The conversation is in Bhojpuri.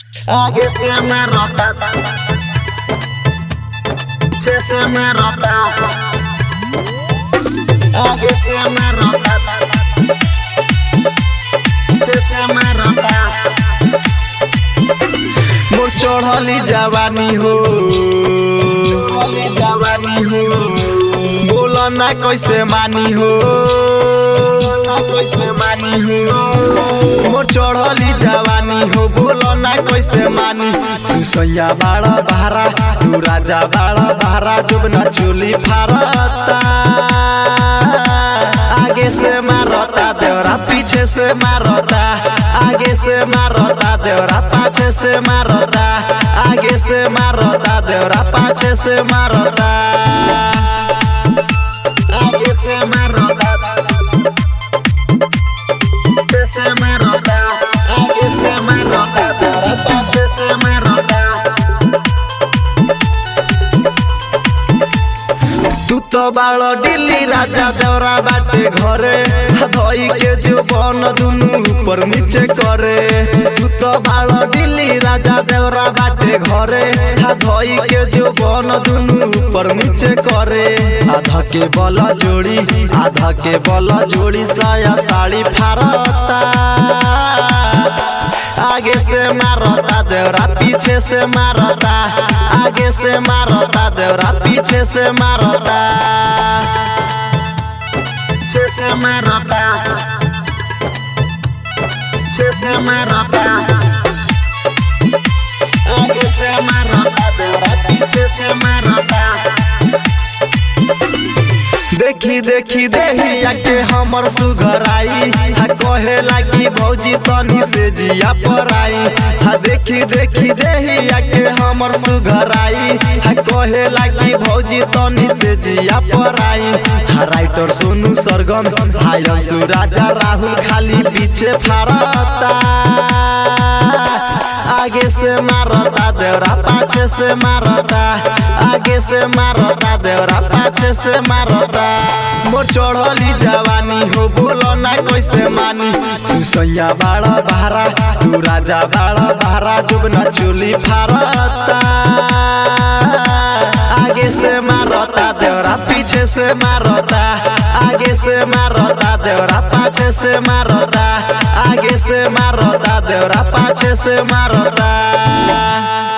आगे से मैं रोता पीछे से मैं रोता आगे से मैं रोता पीछे से मैं रोता मोर चढ़ली जवानी हो चढ़ली जवानी हो बोलो ना कैसे मानी हो ना कैसे मानी हो मोर चढ़ली जवानी हो बोलो ना कैसे मानी तू सैया बाड़ा बहारा तू राजा बाड़ा बहारा जब ना चोली फारता आगे से मारता देवरा पीछे से मारता आगे से मारता देवरा पाछे से मारता आगे से मारता देवरा पाछे से मारता आगे से मारता पीछे से मारता आगे से मारता देवरा पाछे से मारता तू तो बाड़ दिल्ली राजा देवरा बाटे घरे धोई के जो बन दुनु ऊपर नीचे करे तू तो बाड़ दिल्ली राजा देवरा बाटे घरे धोई के जो बन दुनु ऊपर नीचे करे आधा के बल जोड़ी आधा के बल जोड़ी साया साड़ी फारता आगे से मारता देवरा पीछे से मारता आगे से मारता देवरा पीछे से मारता पीछे से मारता पीछे से मारता आगे से मारता देवरा पीछे से मारता देखी देखी देहिया के हमर सुघराई हा कहे लागी भौजी तनी से जिया पराई हा देखी देखी देहिया के हमर सुघराई हा कहे लागी भौजी तनी से जिया पराई हा राइटर सोनू सरगम हाय सुराजा राहुल खाली पीछे फारता आगे से मारता देवरा पाछे से मारता आगे से मारता देवरा पाछे से मारता मोर चढ़ली जवानी हो बोलो ना कैसे मानी तू सैया बाड़ा बहारा तू राजा बाड़ा बहारा जब ना चोली फारता आगे से मारता देवरा पीछे से मारता आगे से मारता देवरा पाछे से मारता आगे से मारता देवरा पाछे से मारता